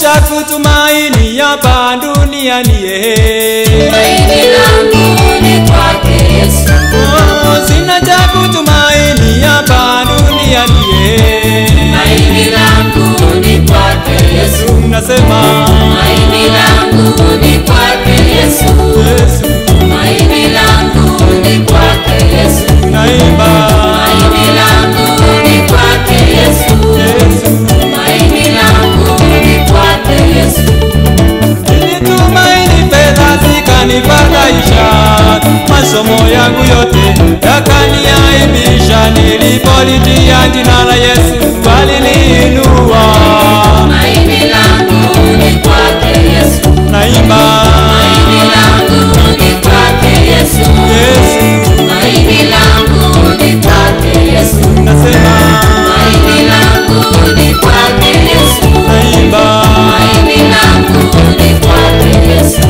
kutumaini hapa duniani eh. Tumaini langu ni kwake Yesu. Oh, sina cha kutumaini hapa duniani eh. Tumaini langu ni kwake Yesu. Nasema Tumaini langu ni kwake Yesu. Yesu, Tumaini langu ni kwake Yesu. naimba Tumaini langu ni kwake Yesu. Yesu, Tumaini langu ni kwake Yesu. nilitumaini fedha zikanifadhaisha, masomo yangu yote yakaniaibisha. Nilipolitia jina la Yesu aliniinua, Tumaini langu ni kwake Yesu. naimba Tumaini langu ni kwake Yesu. Yesu, Tumaini langu ni kwake Yesu. nasema Tumaini langu ni kwake Yesu. naimba Tumaini langu ni kwake Yesu.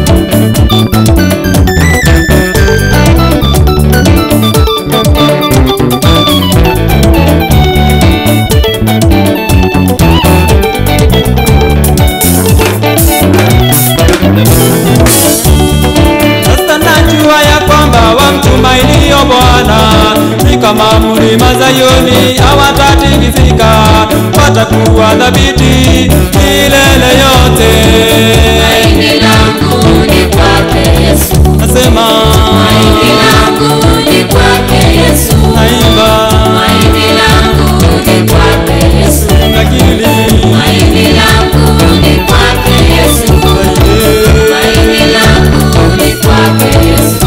Sasa najua ya kwamba wamtumainio Bwana ni kama mlima Zayuni, hawatatikisika, watakuwa thabiti milele yote. Tumaini langu ni kwake Yesu. Nasema Tumaini langu ni kwake Yesu. naimba Tumaini langu ni kwake Yesu. nakili Tumaini langu ni kwake Yesu. Tumaini langu ni kwake Yesu.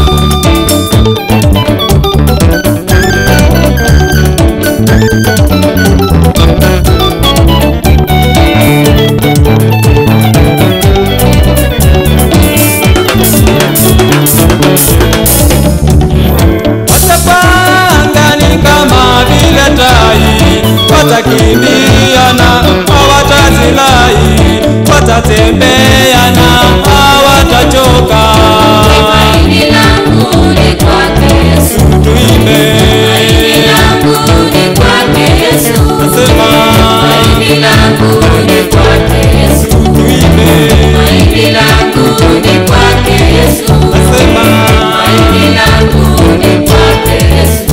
watapangani kama vile tai, watakimbiana hawatazilai, watatembeana hawatachoka. Tumaini langu ni kwake Yesu. Tuimbe Tumaini langu ni kwake Yesu. nasema, Tumaini langu ni kwake Yesu. tuimbe Tumaini langu ni kwake Yesu. nasema, Tumaini langu ni kwake Yesu.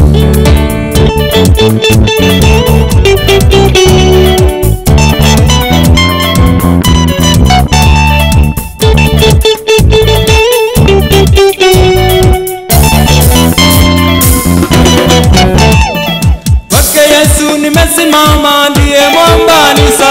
kwake Yesu nimesimama, ndiye mwamba ni